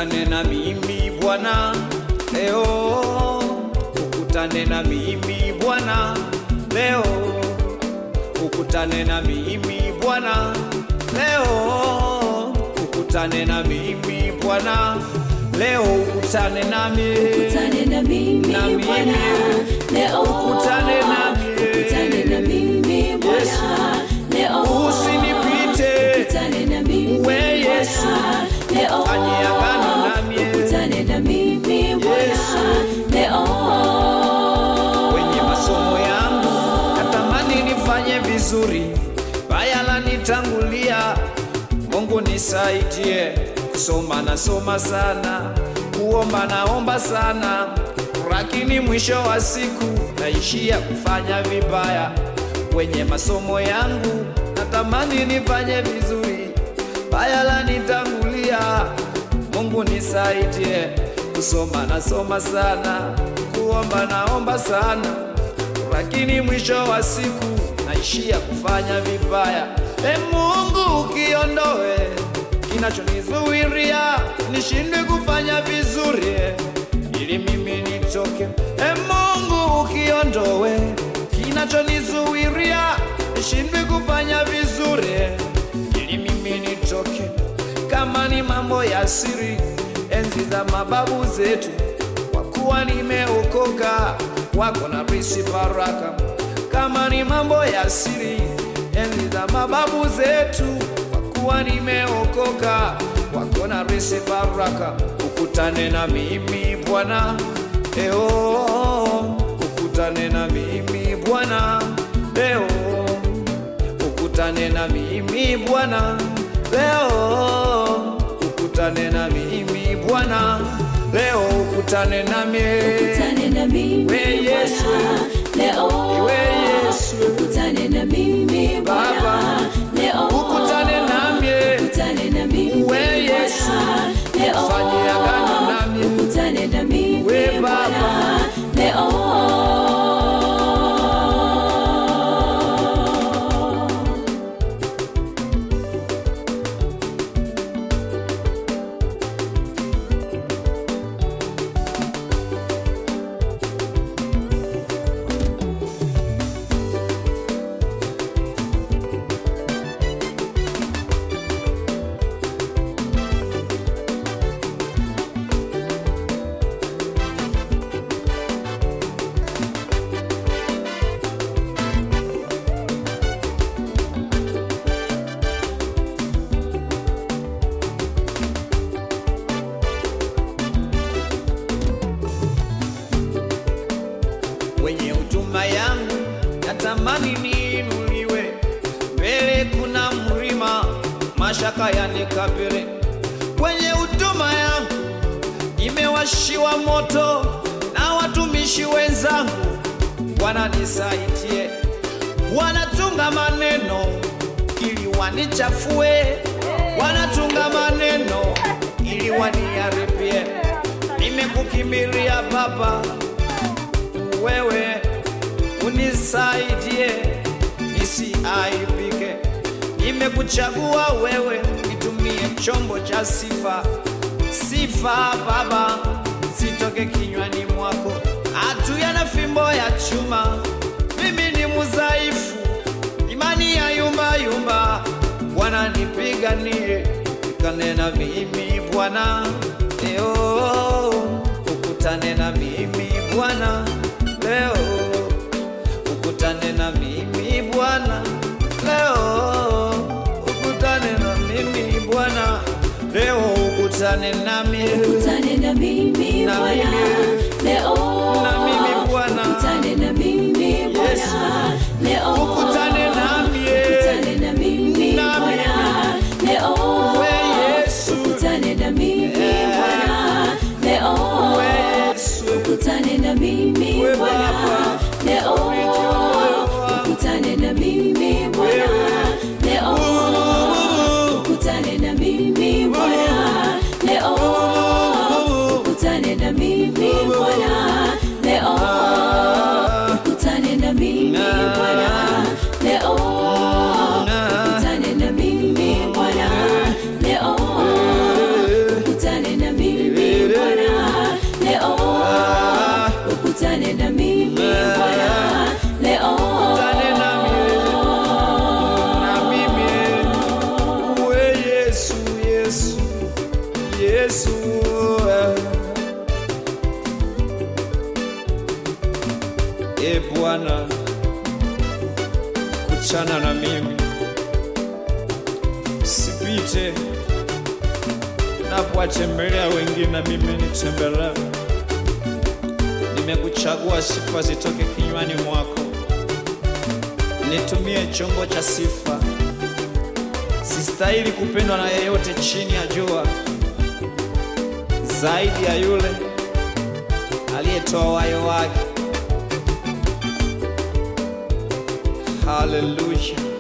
ukutane na mimi Bwana leo, ukutane na mimi Bwana leo, ukutane na mimi Bwana leo, ukutane na mimi Bwana leo, ukutane nami, Ukutane na mimi Na mimi. Bwana leo, Ukutane nami. ukutane na mimi Bwana Yesu. leo, usinipite ukutane na mimi we Yesu, Bwana leo, fanye agano nami ukutane na mimi Bwana Yesu. leo, kwenye masomo yangu natamani nifanye vizuri, baya la nitangulia. Mungu nisaidie, kusoma nasoma sana, kuomba naomba sana, lakini mwisho wa siku naishia kufanya vibaya. Kwenye masomo yangu natamani nifanye vizuri, baya la nitangulia. Mungu nisaidie, kusoma nasoma sana, kuomba naomba sana, lakini mwisho wa siku naishia kufanya vibaya. E Mungu, ukiondoe kinachonizuiria nishindwe kufanya vizuri, ili mimi nitoke. E Mungu, ukiondoe kinachonizuiria nishindwe kufanya vizuri, ili mimi nitoke kama ni mambo ya siri, enzi za mababu zetu, kwa kuwa nimeokoka, wako na risi baraka. Kama ni mambo ya siri, enzi za mababu zetu, kwa kuwa nimeokoka, wako na risi baraka. Ukutane na mimi Bwana leo, ukutane na mimi Bwana leo ukutane na mimi Bwana leo, ukutane na mimi Bwana leo, ukutane nami ukutane na mimi We Yesu. Bwana leo, we Yesu, ukutane na mimi Bwana Baba. leo, ukutane nami ukutane na mimi We Yesu. Bwana leo, Fanye agano nami. ukutane na mimi We Baba. Bwana leo. kwenye huduma yangu natamani niinuliwe mbele, kuna mlima mashaka yanikabili. Kwenye huduma yangu imewashiwa moto na watumishi wenzangu, Bwana nisaidie, wanatunga maneno ili wanichafue, wanatunga maneno ili waniharibie. Nimekukimbilia Baba, wewe unisaidie nisiaibike. Nimekuchagua wewe nitumie chombo cha sifa, sifa Baba zitoke kinywani mwako, hatuya na fimbo ya chuma. Mimi ni mudhaifu, imani ya yumba yumba. Bwana nipiganie, ukutane na mimi Bwana leo, ukutane na mimi Bwana leo, ukutane na mimi Bwana leo, ukutane na mimi Bwana leo, ukutane nami Ukutane na mimi Na Bwana mimi. leo, Na mimi Bwana. ukutane na mimi Bwana Yesu. leo, ukutane nami ukutane na mimi Na Bwana leo, we Yesu, ukutane na mimi Yeah. Bwana leo, we Yesu, ukutane na mimi We Bwana Baba. leo, Fariji moyo wangu. ukutane na mimi Bwana Wewe. leo, ukutane na mimi Bwana leo, ukutane na mimi e Bwana, kutana na mimi, sipite napowatembelea wengine, na mimi nitembelee. Nimekuchagua, sifa zitoke kinywani mwako, nitumie chombo cha sifa. Sistahili kupendwa na yeyote chini ya jua zaidi ya yule aliyetoa wayo wake. Haleluya.